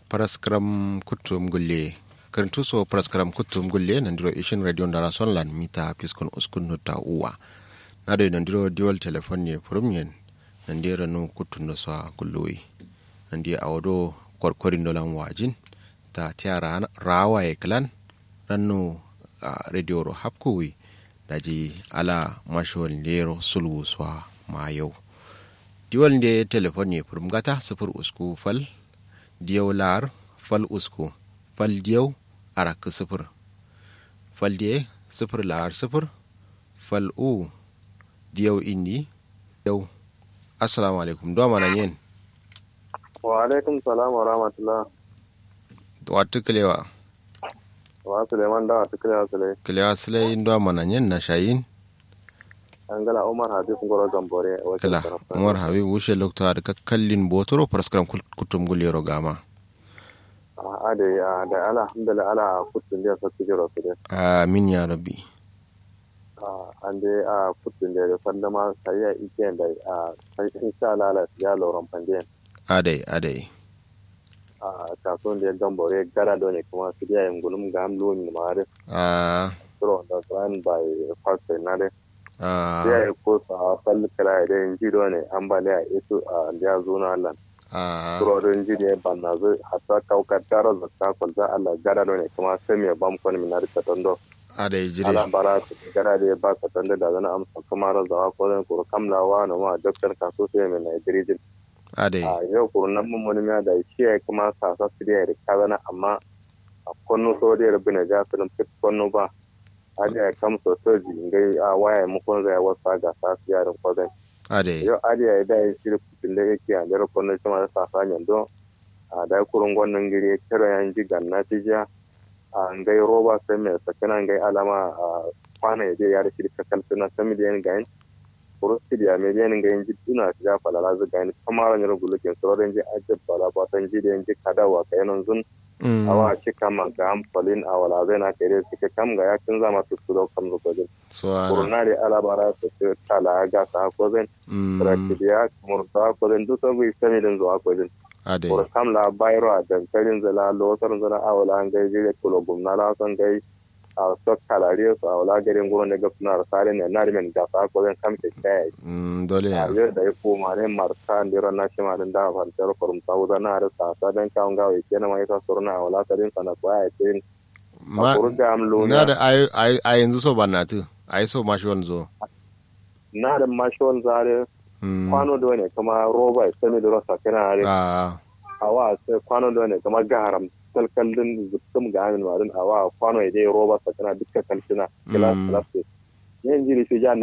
paraskram kutum gulle karantu so paraskram kutum gulle nandiro ishin radio ndara sonlan mita piskon uskun nota uwa nado nandiro dual telephone ne prumyen nandira no kutundo so gulloyi nandi awodo korkorin dolan wajin ta tiara rawa e klan ranno radio ro hapkuwi daji ala mashol lero sulwu so ma yau diwal nde telefon ye purum gata sifir usku fal diyaw lar fal usku fal diyaw arak sifir fal diye sifir lar sifir fal u diyaw indi diyaw assalamu alaikum do mana yen wa alaikum salam wa rahmatullah wa tuklewa wa suleiman da tuklewa sulai klewa sulai do mana yen na shayin angala umar habib ngoro gambore kala umar habib wushe lokto har ka kallin botoro paraskram kutum gulero gama ade da ala alhamdulillah ala kutun da sakki jiro su de amin ya rabbi ande a kutun da fanda ma sayya ike da a insha Allah ala ya loron pande ade ade a kasuwan da gambore gara do ne kuma su da yin gulum ga amlo ni mare a so da plan by pastor na de a ya yi ko sa falli kala da yin jiro ne ambaliya ito a da zo na Allah a turorin jiri ya banna zai hasa kaukar tara zakka kwalza Allah gara ne kuma sai mai bam kwan minar ka tondo ade jire ala bara su gara da ya ba ka tondo da zana amsa kuma razawa ko zan kuru kamlawa na ma doktor ka so sai mai Nigeria ade a yau kuru nan mun wani da shi ya kuma sasa su da ya ka zana amma a konno so da ya rabu na ja su fit konno ba a da ya kamsa soji ngai a waya mukon zai wasa ga sasu yarin kwazai ade yau ariya ya dai shi kutin da yake a jere kwanan shi ma sa sa nyando a da kurun gwannan giri ya kira yan ji ganna ti ja a ngai roba sai mai sakina ngai alama a kwana ya je ya da shi ka kalfina ta miliyan gain kurusti da miliyan gain ji tuna shi ja falala zu gain kamar ran rugulukin sauran ji ajab bala batan ji da yanji kadawa kai nan zun awa shi kama ga amfalin a wala zai na kai suke kam ga yakin zama su su kam zuwa suwana coronare alabara su ce tala ga ta hakozin rakiriya murta hakozin duk sun bai sami din zuwa hakozin ade kur kam la bayro a dankalin zala losar zala awala an gai jire kulo gumna la son gai a sok kalari su awala garin gurin da gafuna da sare ne na rimen ga ta hakozin kam ke kai Mm, dole a ya yau da ya koma ne marta ndira na shi ma din da fantar kurum ta wuza na da sa sa dan kawun gawa ke na mai ka surna awala ta din sana ko ya ce ma a kuru ga amlo na da ai ai ai yanzu so banatu ai so mashi wanzo na da mashon zare Mm, kwano do ne kuma roba ya sami da rasa kana are a awa sai kwano do ne kuma gaharam kalkallin zuttum ga amin marin awa kwano ya dai roba sa kana dukkan kalkina kilas Mm. kilas ne jiri shi ja